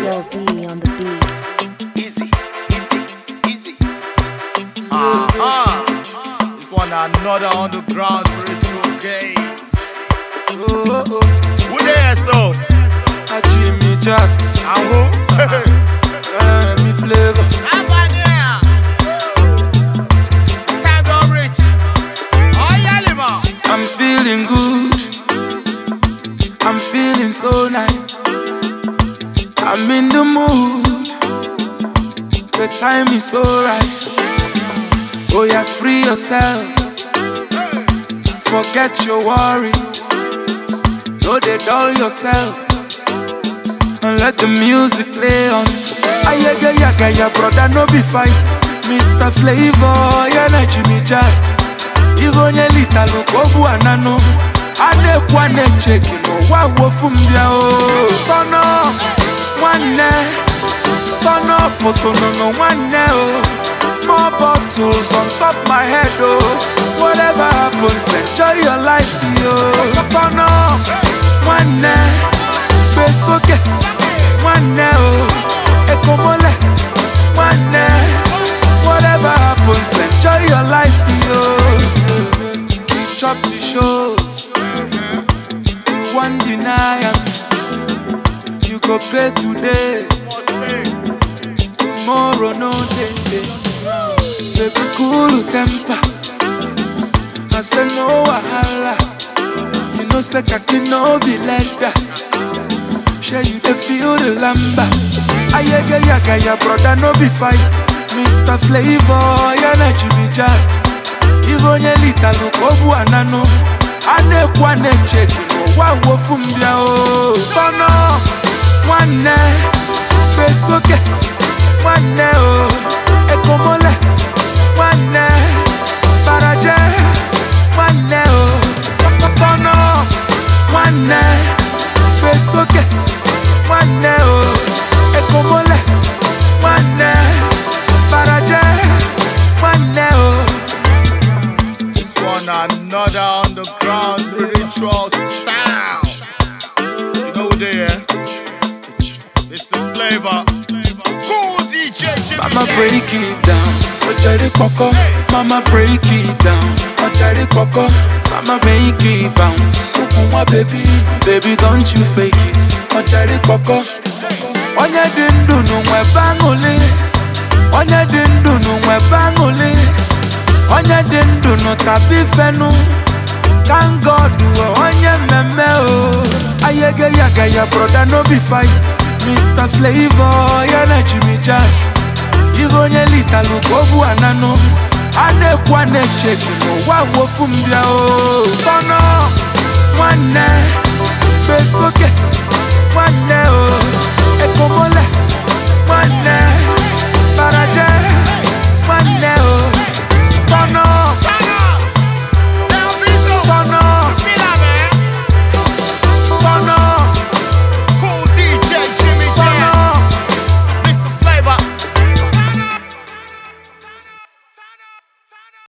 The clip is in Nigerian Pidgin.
SLB on the beat. Easy, easy, easy. Aha! This one another underground spiritual game. Oh, oh, oh. Who there so? A Jimmy Jack, And who? Remy Flavor. Abania! Time don't reach. Oh, yeah, Lima. I'm feeling good. I'm feeling so nice. I'm in the mood. The time is so right. Oh, yeah, free yourself. Forget your worry. No, they dull yourself. And let the music play on. Ayaga yaga ya brother, no be fight. Mr. Flavor, yeah, na Jimmy Jacks. Igo onye lita lokobu anano Adekwa na-echeki n'ụwa wofu mbịa o Tọnọ nwanne Tọnọ pụtụnụnụ nwanne o More bottles on top my head o Whatever happens, enjoy your life yo Tọnọ nwanne Besoke nwanne o Ekomole nwanne Whatever happens, enjoy your life yo We chop the show You want deny am You go pay today Must pay. Tomorrow no day day. Baby cool temper I say no wahala You know say kaki no be like that Share you dey feel the lamba Ayega yaga ya brother no be fight Mr. Flavor ya na Jimmy Jacks Igo onye lita lukobu anano Anekwa na-echeki n'ụwa wofu mbịa o Tọnọ nwanne Besoke nwanne o Ekomole nwanne Baraje nwanne o Tọnọ nwanne Besoke nwanne o Ekomole nwanne Baraje nwanne o This one another underground spiritual sound. You know who they are? Mr. Flavor. Cool DJ Jimmy. Mama J. break it down, Ojari Koko. Mama break it down, Ojari Koko. Mama make it bounce. Ukuma baby, baby don't you fake it. Ojari Koko. Onye dị ndụ n'ụwa ebe aṅụlị. Onye dị ndụ n'ụwa ebe aṅụlị. Onye dị ndụ n'ụtabi fenu. Thank God, oh, onye mmemme o. Ayege yaga ya brother no be fight. Mr. Flavor, ya na Jimmy Jacks. Igo onye lita lukobu anano Anekwa na-echeki n'ụwa wofu mbịa o Tọnọ nwanne Besoke nwanne o Ekomole nwanne